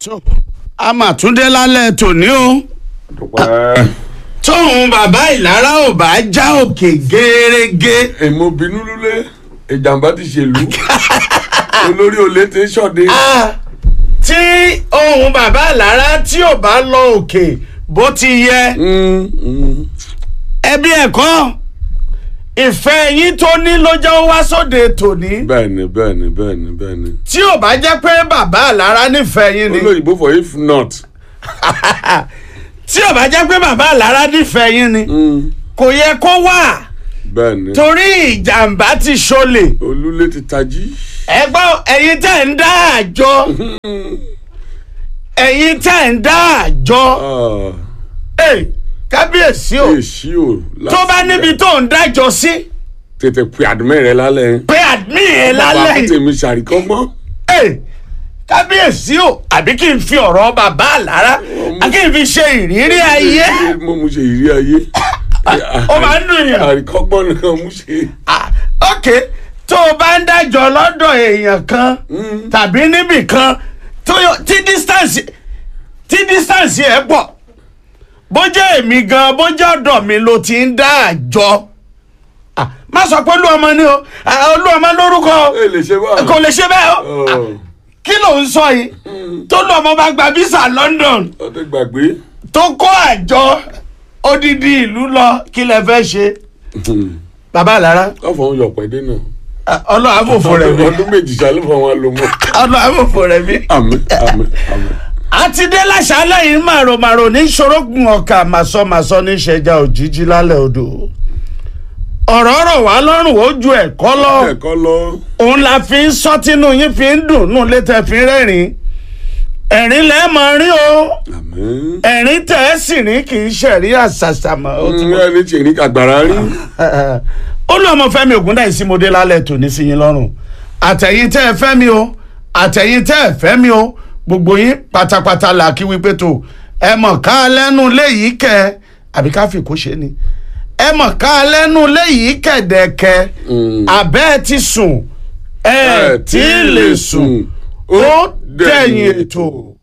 tó a mà tún dé lálẹ́ tòní o dúpẹ́. tóun bàbá ìlara ò bá já òkè gẹ́rẹ́gẹ́ èmo bínú lulẹ̀ ìjàmbá ti ṣèlú olórí olè ti ṣọ̀dẹ. tí ohun bàbá ìlara tí ò bá lọ òkè bó ti yẹ Mm, mm. ẹbí ẹ̀kọ́ ìfẹ́ yín tó ní ló jẹ́ ó wá sóde tòní bẹ́ẹ̀ni bẹ́ẹ̀ni bẹ́ẹ̀ni bẹ́ẹ̀ni. tí ò bá jẹ́ pé bàbá ìlara nífẹ̀ẹ́ yín ni olóyìnbó for if not. tí ò bá jẹ́ pé bàbá ìlara nífẹ̀ẹ́ yín ni Mm, kò yẹ kó wà bẹ́ẹ̀ni. torí ìjàmbá ti ṣọlẹ̀ olúlé ti tají. ẹgbọ́n ẹ̀yin tẹ̀ ń dá àjọ ẹ̀yin tẹ̀ ń dá àjọ ẹ̀ kábíyèsí o èsì o. tó bá níbi tó ń dájọ sí tètè pe àdúmẹ́ rẹ lálẹ́. pé àdmí ẹ̀ bàbá lálẹ́ yìí tèmi ṣàríkọ́ mọ́. ẹ̀ kábíyèsí o àbí kí n fi ọ̀rọ̀ bàbá àlára kí n fi ṣe ìrírí ayé mo mu ṣe ìrírí ayé. ó máa ń dùn yàn. àríkọ́gbọ́n nìkan mú ṣe. Ah, ok tó o bá ń dájọ lọ́dọ̀ èèyàn kan tàbí níbì kan tó yọ- tí distance tí distance ẹ̀ pọ̀ bó jẹ́ èmi gan bó jẹ́ ọ̀dọ̀ mi ló ti ń dá àjọ Ah, má sọ pé olúọmọ ni o Ah, olúọmọ lórúkọ o. ẹ lè ṣe báyìí. kò lè ṣe bẹ́ẹ̀ o Ah, kí ló ń sọ yìí tó lọ́mọ bá gba visa London ọdẹ gbàgbé. tó kó àjọ odidi ìlú lọ kí lẹ fẹ́ ṣe bàbá àlára káfọ́n yọ pẹ̀dé náà. ọlọ́run àbòfò rẹ̀ mi. ọdún méjì sálẹ̀ fún àwọn alomọ. ọ̀nà àbòfò rẹ̀ mi. àmín àmín àmín. àti dé láṣálẹ̀ yìí màròmàrò ní ṣorógùn ọkà màsọmàsọ ní ṣẹja òjijì lálẹ́ odò ọ̀rọ̀ rọ̀ wá lọ́rùn ó ju ẹ̀kọ́ lọ ẹ̀kọ́ lọ. òun la fi ń sọ tínú yín fi ń dùn nù létẹ̀ fi ń rẹ́rìn ẹ̀rín lẹ́ẹ̀ mọ̀ rí o àmín. ẹ̀rín tẹ̀ ẹ́ sì rí kì í ṣẹ̀rí àṣàṣàmọ̀ ó ti mọ̀. ẹni tí èrí kàgbàrá rí. ó lọ ọmọ Fẹ́mi Ògúndáìsí mo dé lálẹ́ tòní sí yín lọ́rùn àtẹ̀yìn tẹ́ ẹ fẹ́ mi o àtẹ̀yìn tẹ́ ẹ fẹ́ mi o gbogbo yín pátápátá là kí wípé tó ẹ mọ̀ ká lẹ́nu léyìí kẹ́ àbí ká fi kó ṣe ni ẹ mọ̀ ká lẹ́nu léyìí kẹ̀dẹ̀kẹ́ abẹ́ ẹ ti sùn ẹ tí ì lè sùn ó dẹ̀yìn ètò.